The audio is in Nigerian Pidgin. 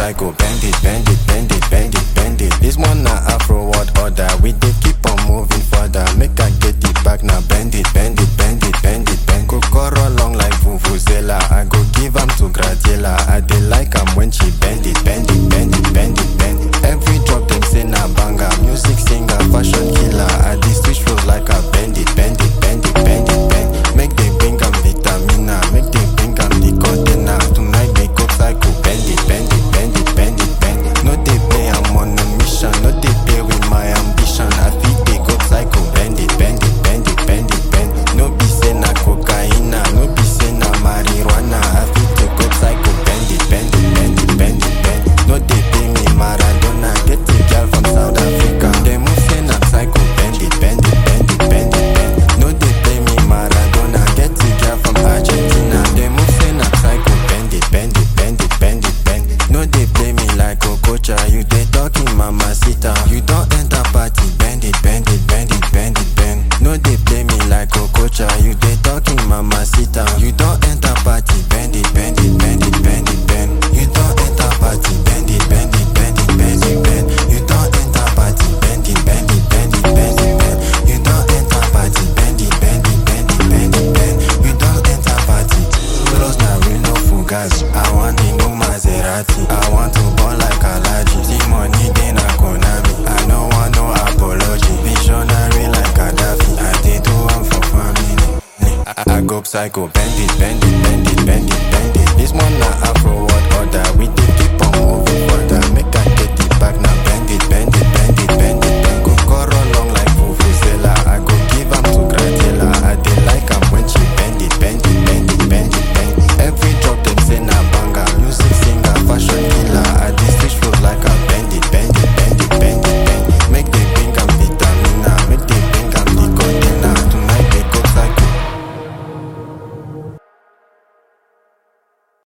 psycho, bend it, bend it, bend it, bend it, bend it. This one na Afro world order. We dey keep on moving further. Make I get it back now. Bend it, bend it, bend it, bend it, bend. Kokoro long like vuvuzela. I go give am to Gradiela. I dey like am when she bend it, bend it, bend it, bend it, bend it. Every drop them say na banger. Music singer, fashion killer. I dey switch flows like I bend it, bend it, bend it, bend it, bend. Make they bring am vitamina. Make they bring am the container. Tonight they go psycho. Bend it, bend it, bend it, bend it, bend it. No dey play, I'm on a mission. No dey play with my ambition. I fit they go psycho. Bend it, bend it, bend it, bend it, bend it. No be say na cocaine, no be say na marijuana. I fit they go psycho. Bend it, bend it, bend it, bend it, bend it. No dey pay me Maradona. Get a girl from South Africa. They move say na psycho. Bend it, bend it, bend it, bend it, bend it. No dey pay me Maradona. Get a girl from Argentina. They move say na psycho. Bend it, bend it, bend it, bend it, bend it. No dey play me like Okocha. You dey talking mamacita. You don enter party. Bend it, bend it, bend it, bend it, bend. No dey play me like Okocha. You dey talking mamacita. You don enter party. Bend it, bend it, bend it, bend it, bend. You don enter party. Bend it, bend it, bend it, bend it, bend. You don enter party. Bend it, bend it, bend it, bend it, bend. You don enter party. Bend it, bend it, bend it, bend it, bend. You don enter party. Close na real no fugazi. I want the new Maserati. I want to ball like Alaji. See money dey na Konami. I no want no apology. Visionary like Gaddafi. I dey do am for family. I, I go psycho. Bend it, bend it, bend it, bend it, bend it. This one na